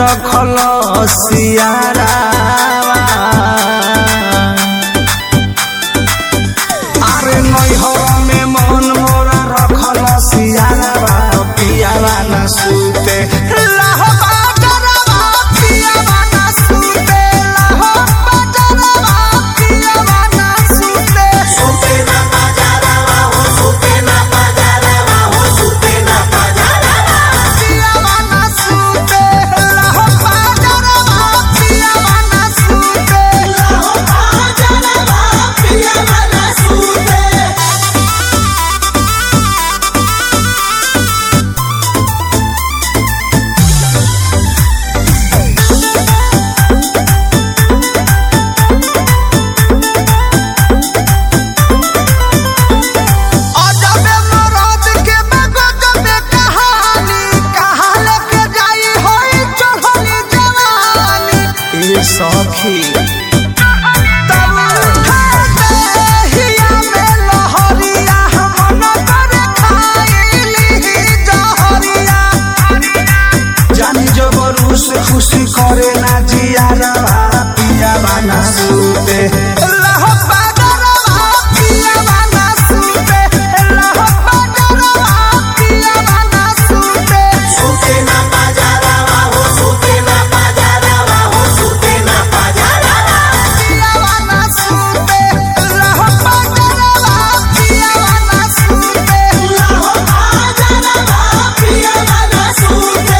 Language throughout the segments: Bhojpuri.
रखल सियारावा अरे नैहर में मन मोरा रखल सियारावा पियावा न सुते लहो बाजरवा पियावा न सुते लहो बाजरवा पियावा न सुते सुते न बाजरवा हो सुते न बाजरवा हो सुते न बाजरवा पियावा न सुते लहो बाजरवा पियावा न सुते लहो बाजरवा पियावा न सुते अजबे मरद के बेगजबे कहानी कहाँ लेके जाई होई चढ़ली जवानी ए सखी तब उठा देहिया में लहरिया हम न करे खाइली जहरिया जानी जो बरू से खुशी करे ना जिया रवा पिया बाना सुते लहो बादरवा पिया बाना सुते लहो बादरवा पिया बाना सुते सुते ना बाजारवा हो सुते ना बाजारवा हो सुते ना बाजारवा पिया बाना सुते लहो बादरवा पिया बाना सुते लहो बादरवा पिया बाना सुते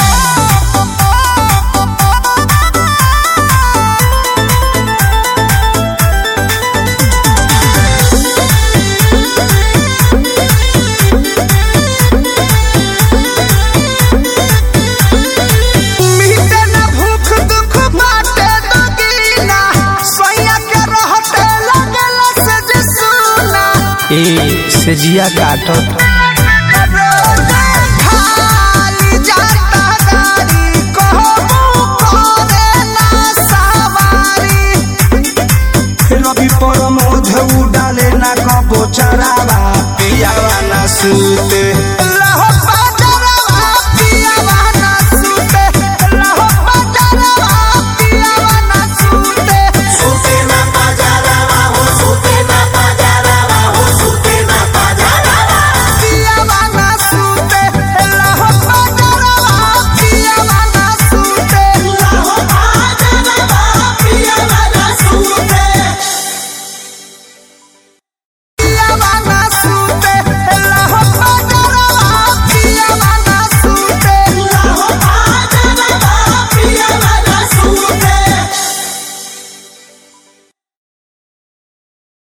मीटे न भूख दुख बाटे दगीना सोया के रहते लगल से जे सुना ए से जिया काटत खाली जाता गाड़ी कहबू करे ना सवारी रवि पर मोध उडाले ना कबो चरावा पियावा ना सुते